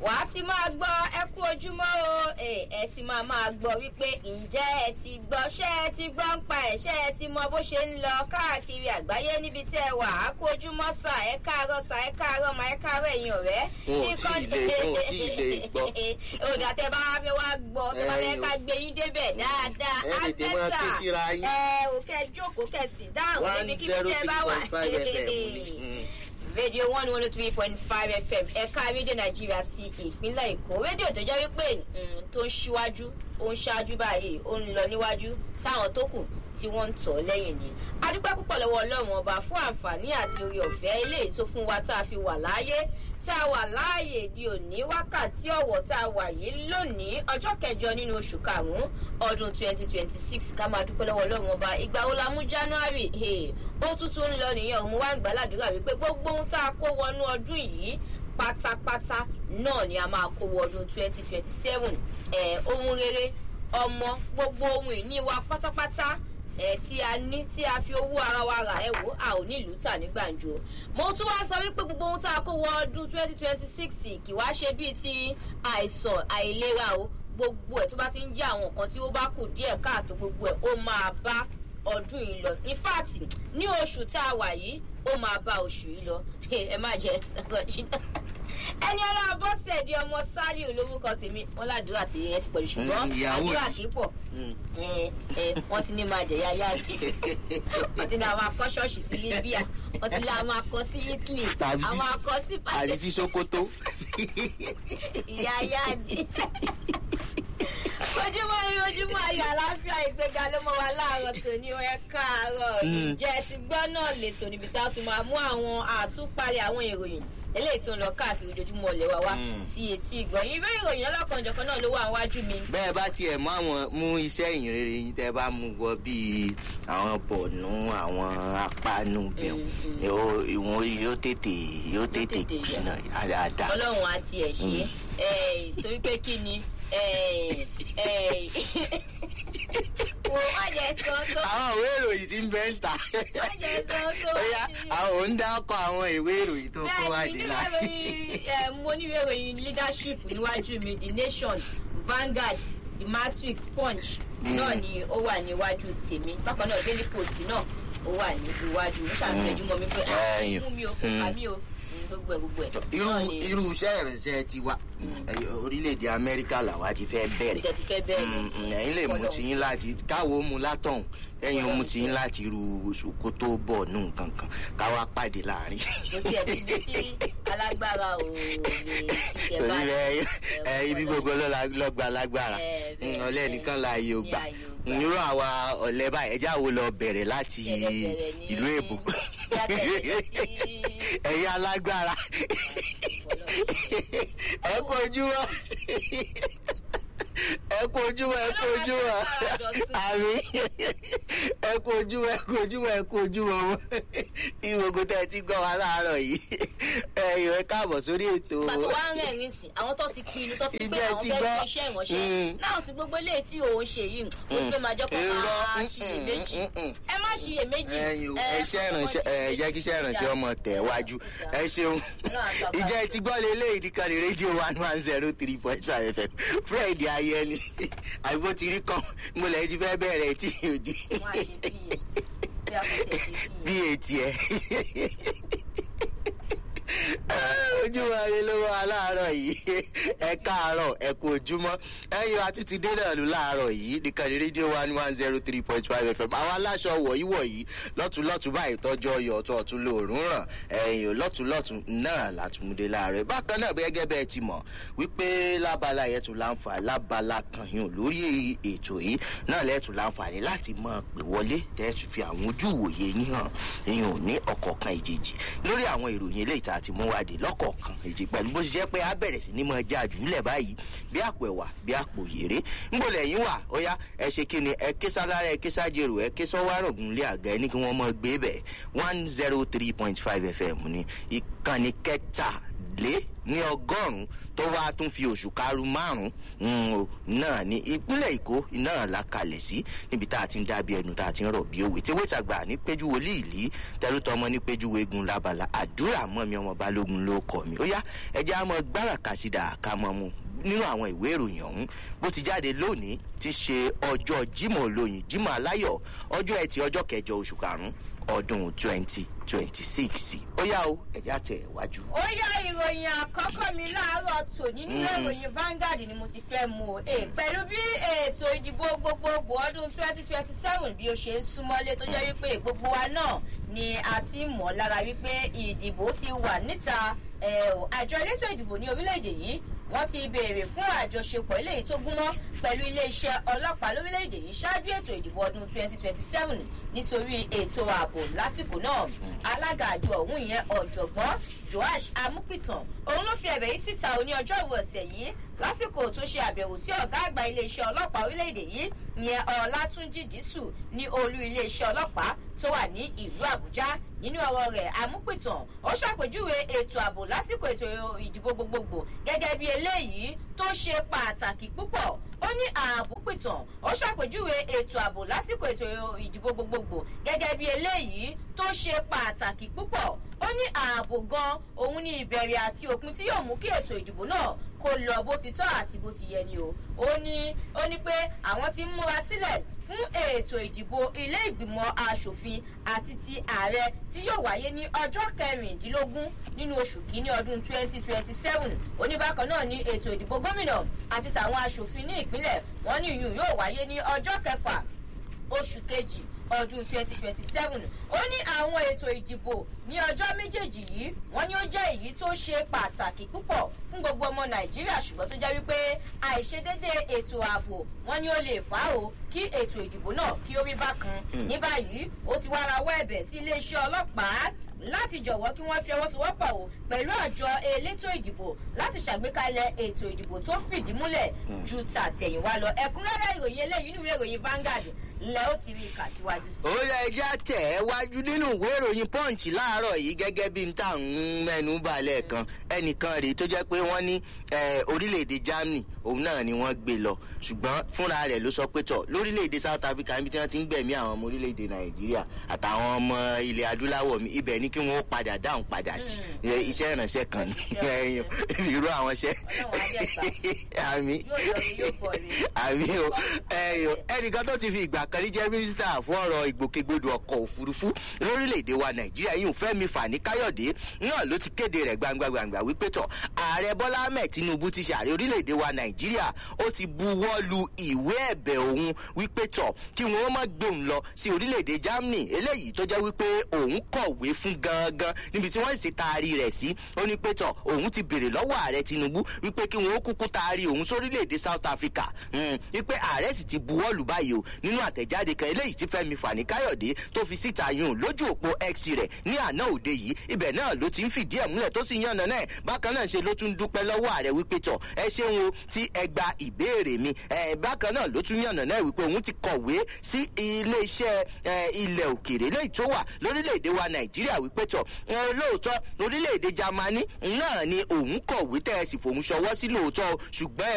wàá ti máa gbọ́ ẹ kú ojúmọ́ o ẹ ẹ ti máa máa gbọ́ wípé ǹjẹ́ ẹ ti gbọ́ ṣé ẹ ti gbọ́ ń pa ẹ̀ ṣé ẹ ti mọ bó ṣe ń lọ káàkiri àgbáyé níbi tí ẹ wà á kú ojúmọ́ sà ẹ káàárọ̀ sà ẹ káàárọ̀ mà ẹ káàárọ̀ ẹ̀yin ọ̀rẹ́. Wọn ò tí ì lè- wọn ò tí ì lè gbọ́. òdà tẹ bá wá fẹ́ wá gbọ́ tẹ bá fẹ́ Ẹ̀yin o. ká gbé yín débẹ̀ dáadáa Ẹ á tètè máa ké síra yín. ẹ ò kẹ́ jókòó kẹ́ sì dáhùn one níbi kíbi zero tẹ three bá wà. point five fm ni. rédíò one one three point five fm ẹ̀ka rédíò nàìjíríà ti ìpínlẹ̀ èkó rédíò tó jẹ́ wípé mm, tó ń ṣíwájú ó ń ṣáájú báyìí ó ń lọ níwájú táwọn tó kù tí wọ́n ń tọ̀ ọ́ lẹ́yìn ni. a dúpẹ́ púpọ̀ lọ́wọ́ ọlọ́run ọba fún àǹfààní àti orí ọ̀fẹ́ eléyìí tó fún wa tá a fi wà láàyè tá a wà láàyè di òní wákàtí ọ̀wọ̀ tá a wà yìí lónìí ọjọ́ kẹjọ nínú oṣù karùn-ún ọdún twenty twenty six ká máa dúpẹ́ lọ́wọ́ ọlọ́run ọba ìgbà wo la mú january hey, ó tún tún ń lọ nìyẹn òun wá ń gbàládùúrà wípé gbogbo ohun tá a kó wọnú ọdún yìí pátápátá náà ni a máa kó wọ ọdún twenty twenty seven ohun rere ọmọ gbogbo ohun ìní wa pátápátá ẹ tí a ní tí a fi owó ara wa rà ẹ wò a ò ní ìlú tà ní gbàǹjo mo tún wá sọ wípé gbogbo ohun tá a kó wọ ọdún twenty twenty six kì wá ṣe bíi ti àìsàn àìlera o gbogbo ẹ tó bá ti ń jẹ àwọn nǹkan tí ó bá kù díẹ̀ káàtó gbogbo ẹ ó máa bá ọdún yìí lọ in fact ní oṣù tá a wà yìí ó máa bá oṣù yìí lọ ẹ má jẹ sọ̀rọ̀ jìnnà ẹni ọlá bọ́sẹ̀ di ọmọ sálíù lórúkọ tèmi wọn ládùúrà tí ẹ ti pọ̀jù ṣùgbọ́n Mm, ìyàwó àdúrà mi. kì í pọ̀ Mm. ẹ ẹ wọ́n ti ní máa jẹ̀yà yáàdì wọ́n ti ní àwọn akọ́ ṣọ́ọ̀ṣì sí libya wọ́n ti ní àwọn akọ́ sí italy Tàbí sí- àwọn akọ́ sí àti tí sokoto. ìyá yáàdì ojúmọ́ ire ojúmọ́ ayọ̀ àlàáfíà ìgbéga ló mọ́ wa láàárọ̀ tòní ó ẹ káàárọ̀ Mm. ìjẹ́ ti gbọ́ náà lètò níbi tá a ti máa mú àwọn àtúpalẹ̀ àwọn ìròyìn eléyìí tó ń lọ káàkiri ojoojúmọ́ ilé wa wá Mm. sí etí ìgbọ̀nyìn ìwé ìròyìn ọlọ́kanòjọ̀kan náà ló wà níwájú mi bẹ́ẹ̀ bá tiẹ̀ mú àwọn mú iṣẹ́ ìyìnrere yín tẹ́ bá mú wọ bíi àwọn bọ̀nú àwọn apánú bẹ̀rù Mm, mm. yóò ìwọ̀n yóò tètè yóò tètè tètè yẹ. kùnà dáadáa. ọlọ́run àti ẹ̀ ṣe é torí pé kí ni eh, eh, wò má jẹ́ sọ tó àwọn ìwé ìròyìn tí ń bẹ́ ń ta. má jẹ́ sọ tó ó yá àwọn ò ń dákọ̀ àwọn ìwé ìròyìn tó kó wá bẹ́ẹ̀ni dé níwèé láti. ìròyìn eh, mo níwèé ìròyìn leadership níwájú mi the nation vanguard the matrix punch Mm. náà ni ó wà níwájú tèmi bákan náà daily post náà ó wà ní iwájú mo ṣàfihàn mọ́ mi pé ah Ẹ̀yìn. mú mi o kò kà mí o Mm, gbogbo ẹ̀ gbogbo ẹ̀ irú náà ni irú iṣẹ́ ìrìnsẹ̀ ti wa orílẹ̀-èdè amẹ́ríkà làwa ti fẹ́ bẹ̀rẹ̀. ìtẹ̀ ti fẹ́ bẹ́ẹ̀ ni. Mm, mm, ẹ̀yin lè mú tiyín láti káwo mu látọ̀hún ẹ̀yin mú tiyín láti irú oṣù kó tó bọ̀ nù kankan káwa pàdé láàrin. kò tiẹ̀ sí ibi tí alágbára ò lè ti ẹ̀ bá torí ẹ sí. ẹ ibi gbogbo lọ́la- lọ́gba lágbára Ẹ, bẹ́ẹ̀, Mm, ọ̀lẹ́ bẹ́ẹ̀. nìkan la yóò Ní gbà ààyè ò gbà. irú àwa ọ̀lẹ́ báyìí ẹjẹ́ àwo lọ bẹ̀rẹ̀ láti Bẹ̀rẹ̀ ní- ìlú èbó Bí a tẹ̀lé lọ sí- ẹ̀yin alágbára ẹ kú ojúmọ́ ẹ kú ojúmọ́ ẹ kú ojúmọ́ àmì ẹ kú ojúmọ́ ẹ kú ojúmọ́ ẹ kú ojúmọ́ mọ́ ìwògùn tẹ́ ẹ ti gbọ́ wa láàárọ̀ yìí ẹ ìwé káàbọ̀ sórí ètò pàtó wá ń rẹ̀rìn sí àwọn tó ti pinnu tó ti pé Ìjẹ́ àwọn ti fẹ́ gbọ́. ṣe iṣẹ́ ìránṣẹ́ Mm. náà sì gbogbo eléyìí tí òun ṣe yìí ó ti fẹ́ máa jẹ́ kó Irọ́, máa mm, ṣiyèméjì mm, mm. ẹ má ṣiyèméjì ẹyin o ẹ, iṣẹ́ kọ́kọ́ ìrànṣẹ́ ẹ ṣiyèméjì. jẹ́ kí iṣẹ́ ìrànṣẹ́ ọmọ tẹ̀ wájú ẹ ṣeun Ọlọ́run àgbà ìjẹ́ ti gbọ́ lélẹ̀ ìdíkànnì rédíò one one zero three point five fm fred ayẹni àbí ti rí kan mo lẹ́yìn ti fẹ́ bẹ̀rẹ̀ tí òjì Wọ́n á ṣe bí bí a kò tẹ̀ sí bí bí etí ẹ ojúmọ́ rẹ ló wà láàárọ̀ yìí ẹ káàárọ̀ ẹ kú ojúmọ́ ẹ̀yin wa tún ti dé náà lù láàárọ̀ yìí nìkànnì rédíò one one zero three point five fm àwọn aláṣọ wọ̀nyí wọ̀nyí lọ́tùlọ́tù báyìí tọ́jú ọyọ̀ ọ̀tún ọ̀tún lòórùn ràn ẹ̀yìn lọ́tùlọ́tù náà látúmúdé láàárọ̀ bákan náà gẹ́gẹ́ bẹ́ẹ̀ ti mọ̀ wípé lábala yẹn tún láǹfà lábala kan yìí lórí ètò yìí náà lẹ́ẹ̀tún láǹfààní láti mọ̀ pé wọlé tẹ́ẹ̀tù fi àwọn ojú ìwòye yín hàn ẹ̀yìn ò ní ọ̀kọ̀ọ̀kan ìjèjì lórí àwọn ìròyìn eléyìí tá a ti mú wádìí lọ́kọ̀ọ̀kan èjì pẹ̀lú bó ṣe jẹ́ pé a bẹ̀rẹ̀ sí ní mọ já jùlẹ̀ báyìí bí àpò ẹ̀wà bí àpò yèrè ńgbò lẹ́yìn wà ó yá ẹ ṣe kí ni ẹ ké sálára ẹ ké sájèrò ẹ ké sọ́wárọ̀gùn lé àga ẹ ní kí wọ́n mọ gbé bẹ̀ one zero three point five fm ní ìkànnì kẹta lé ní ọgọ́rùn-ún tó wá tún fi oṣù karùn márùn-ún náà ní ìpínlẹ̀ èkó náà la kalẹ̀ sí níbi tá a ti ń dábí ẹnu tá a ti ń rọ̀ bí òwe tí wọ́n tàgbà ní péjú wòlíì ìlí tẹrútọmọ ní péjú wegun labala àdúrà mọ́ mi ọmọ balógun ló kọ́ mi ó yá ẹjẹ́ àmọ́ gbára kàṣídà ká mọ́ mu nínú àwọn ìwé ìròyìn ọ̀hún bó ti jáde lónìí ti ṣe ọjọ́ jimoh olóyin jimoh aláyọ̀ ọjọ́ ẹtì ọjọ́ kẹjọ oṣù karùn-ún ọdún twenty twenty six ó yá o ẹ̀já tẹ̀ wájú. ó yá ìròyìn àkọ́kọ́ mi láàárọ̀ tòní nínú ìròyìn Vanguard ni mo ti fẹ́ mú o e pẹ̀lú bí ètò ìdìbò gbogbogbò ọdún twenty twenty seven bí ó ṣe ń súnmọ́lé tó jẹ́ wípé gbogbo wa náà ni a ti mọ̀ lára wípé ìdìbò ti wà níta àjọ elétò ìdìbò ní orílẹ̀-èdè yìí wọ́n ti béèrè fún àjọṣepọ̀ eléyìí tó gúnmọ́ pẹ̀lú iléeṣẹ́ ọlọ́pàá lórílẹ̀‐èdè yìí ṣáájú ètò ìdìbò ọdún 2027 nítorí ètò ààbò lásìkò náà alága àjọ ọ̀hún ìyẹn ọ̀jọ̀gbọ́n joash amúpìtàn òun ló fi ẹ̀bẹ̀ yìí síta òní ọjọ́ ìwé ọ̀sẹ̀ yìí lásìkò tó ṣe àbẹ̀wò sí ọ̀gá àgbà iléeṣẹ́ ọlọ́pàá orílẹ̀‐èdè yìí ìyẹn ọ̀làtúnjì dísù ní olú iléeṣẹ́ ọlọ́pàá tó wà ní ìlú àbújá nínú ọ̀rọ̀ rẹ̀ amúpìtàn ó ṣàpèjúwe ètò ààbò lásìkò ètò ìdìbò gbogbogbò gẹ́gẹ́ bí eléyìí tó ṣe pàtàkì púpọ̀ ó ní ààbò pìtàn ó ṣàpèjúwe ètò ààbò lásìkò ètò ìdìbò gbogbogbò gẹ́gẹ́ bí eléyìí tó ṣe pàtàkì púpọ̀ ó ní ààbò gan òun ní ìbẹ̀rẹ̀ àti òpin tí yóò mú kí ètò ìdìbò náà kó lọ bó ti tọ́ àti bó ti yẹ ni o ó ní ó ní pé àwọn ti ń múra sílẹ̀ fún ètò ìdìbò ilé ìgbìmọ̀ asòfin àti ti ààrẹ tí yóò wáyé ní ọjọ́ kẹrìndínlógún nínú oṣù kínní ọdún twenty twenty seven oníbàkan náà ní ètò ìdìbò gómìnà àti tàwọn asòfin ní ìpínlẹ̀ wọn ní ìyún yóò wáyé ní ọjọ́ kẹfà oṣù kejì ọdún twenty twenty seven ó ní àwọn ètò ìdìbò ní ọjọ́ méjèèjì yìí wọ́n ní ó jẹ́ èyí tó ṣe pàtàkì púpọ̀ fún gbogbo ọmọ nàìjíríà ṣùgbọ́n tó jẹ́ wípé àìṣedédé ètò ààbò wọ́n ní ó lè fà á o kí ètò ìdìbò náà kí ó rí bákan ní báyìí ó ti wá rawọ́ ẹ̀bẹ̀ sí iléeṣẹ́ ọlọ́pàá láti jọ̀wọ́ kí wọ́n fi ọwọ́ sowọ́pọ̀ o pẹ̀lú àjọ elétò ìdìbò láti ṣàgbékalẹ̀ ètò ìdìbò tó fìdí múlẹ̀ ju tàtẹ̀yìnwá lọ ẹ̀kúnrẹ́rẹ́ ìròyìn eléyìí nínú ìròyìn Vanguard lẹ́ ó ti rí ìkà síwájú sí. ó yẹ ẹja tẹ̀ ẹ́ wájú nínú ìwé ìròyìn punch láàárọ̀ yìí gẹ́gẹ́ bí n tà ń mẹ́nu balẹ̀ kan ẹnìkan rèé tó jẹ́ pé wọ́n ní orílẹ̀-èdè Germany òun náà ni wọ́n gbé lọ ṣùgbọ́n fúnra rẹ̀ ló sọ pé tọ̀ lórílẹ̀-èdè South Africa níbi tí wọ́n ti ń gbẹ̀mí àwọn ọmọ orílẹ̀-èdè Nàìjíríà àtàwọn ọmọ ilẹ̀ adúláwọ̀ mi ibẹ̀ ni kí wọ́n padà dáhùn padà sí iṣẹ́ ìrànṣẹ́ kan ní irú àwọn iṣẹ́ àmì àmì o ẹnìkan tó ti fi ìgbà kan rí jẹ́ mínísítà fún ọ̀rọ̀ ìgbòkègbodò ọkọ̀ òfurufú lórílẹ̀‐èdè wa nàìjíríà yìí fẹ́mi fani káyọ̀dé náà ló ti kéde rẹ̀ gbangba gbangba wípé tọ̀ ààrẹ bọ́lá ahmed tinubu ti ṣàárẹ̀ orílẹ̀‐èdè wa nàìjíríà ó ti buwọ́ lu ìwé ẹ̀bẹ̀ òun wípé tọ̀ kí wọ́n má gbóhùn lọ sí orílẹ̀‐èdè germany eléyìí tó jẹ́ wípé òun kọ̀wé fún gangan níbi tí wọ́n sì taari rẹ̀ sí ó ní pé tọ̀ òun ti béèrè lọ́wọ́ ààrẹ tinubu wípé kí wọ́n kúkú taari òun sórílẹ̀‐èdè south africa wípé ààrẹ sì ti buwọ́ lù báyìí o nínú àtẹ̀jáde kan eléyìí tí fẹ́mi fani káyọ̀dé tó fi síta yùn lójú òpó x rẹ̀ ní àná òde yìí ibẹ̀ náà ló ti ń fìdí ẹ̀ múlẹ̀ tó sì yànnà náà bákan náà ṣe ló tún dúpẹ́ lọ́wọ́ ààrẹ wípé tọ̀ ẹ ṣeun o tí ẹ gba ìbéèrè mi ẹ bákan náà ló tún yànnà náà wípé òun ti kọ̀wé sí iléeṣẹ́ ilẹ̀ òkèèrè léyìí tó wà lórílẹ̀‐èdè wa nàìjíríà wípé tọ̀ lóòótọ́ orílẹ̀‐èdè jamani náà ni òun kọ̀wé tẹ́ ẹ sì fòun ṣọwọ́ sí lóòótọ́ ṣùgbọ́n